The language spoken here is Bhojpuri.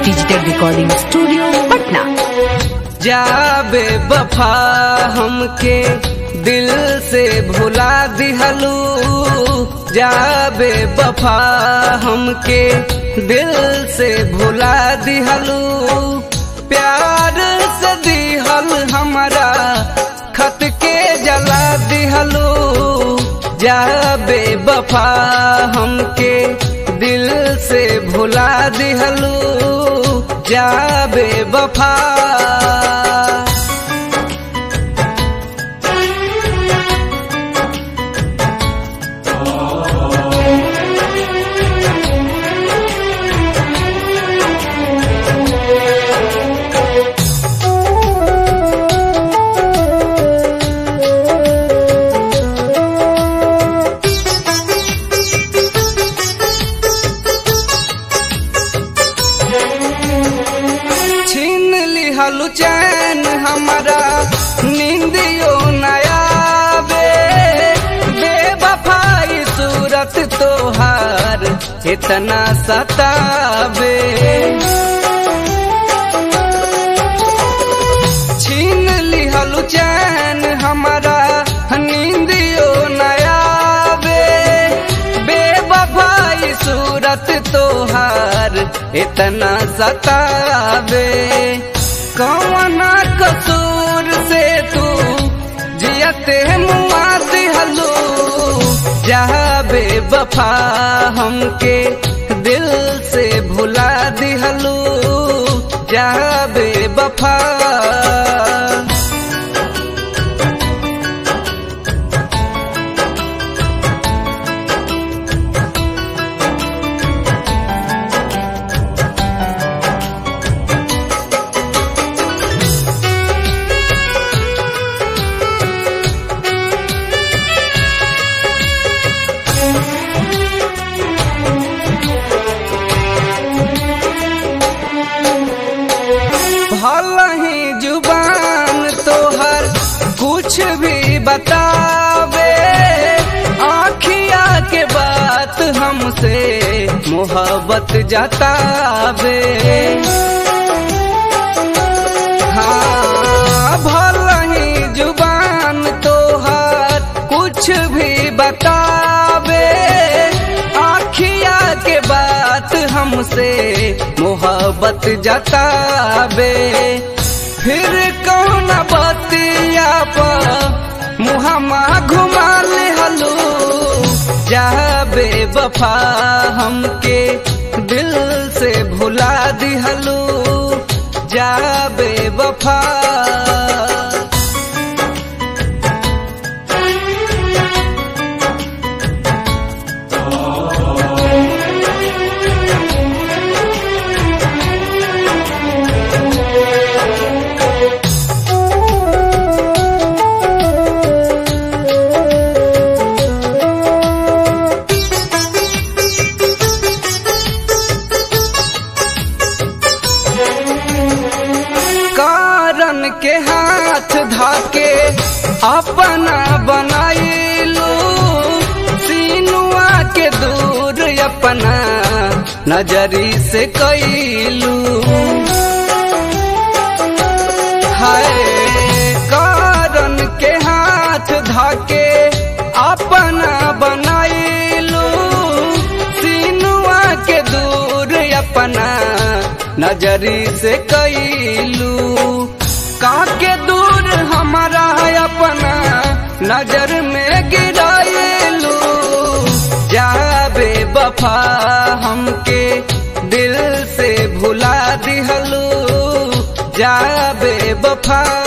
डिजिटल रिकॉर्डिंग स्टूडियो पटना जाबे बफा हमके दिल से भुला दिहलू जाबे बफा हमके दिल से भुला दिहलू प्यार से दिहल हमारा खत के जला दिहलू जाबे बफा हमके दिल से भुला दिहलू जाबे बफा छीन लिहलु चैन हमारा नींदियो नया बे बेवफाई सूरत तोहार इतना सताबे छीन लिहलु चैन हमारा नींदियो नया बे बेवफाई सूरत तोहार इतना सतावे कौना कसूर से तू जियते मुआ दिहलू जाबे बफा हमके दिल से भुला दिहलू जाबे बफा भल ही जुबान तोहर कुछ भी बतावे आखिया के बात हमसे मोहब्बत जतावे हाँ भल ही जुबान तोहर कुछ भी बतावे आखिया के बात हमसे मोहब्बत जतावे फिर कौन बतिया पर मुहमा घुमा ले हलू जाबे बफा हमके दिल से भुला दिहलू जाबे बफा कारण के हाथ धाके अपना बनाइलू सीनुआ के दूर अपना नजरी से कैलू हाय कारण के हाथ धाके अपना बनाइलू सीनुआ के दूर अपना नजरी से कैलू काके दूर हमारा अपना नजर में गिराइलू जाबे बफा हमके दिल से भुला दिहलू जाबे बफा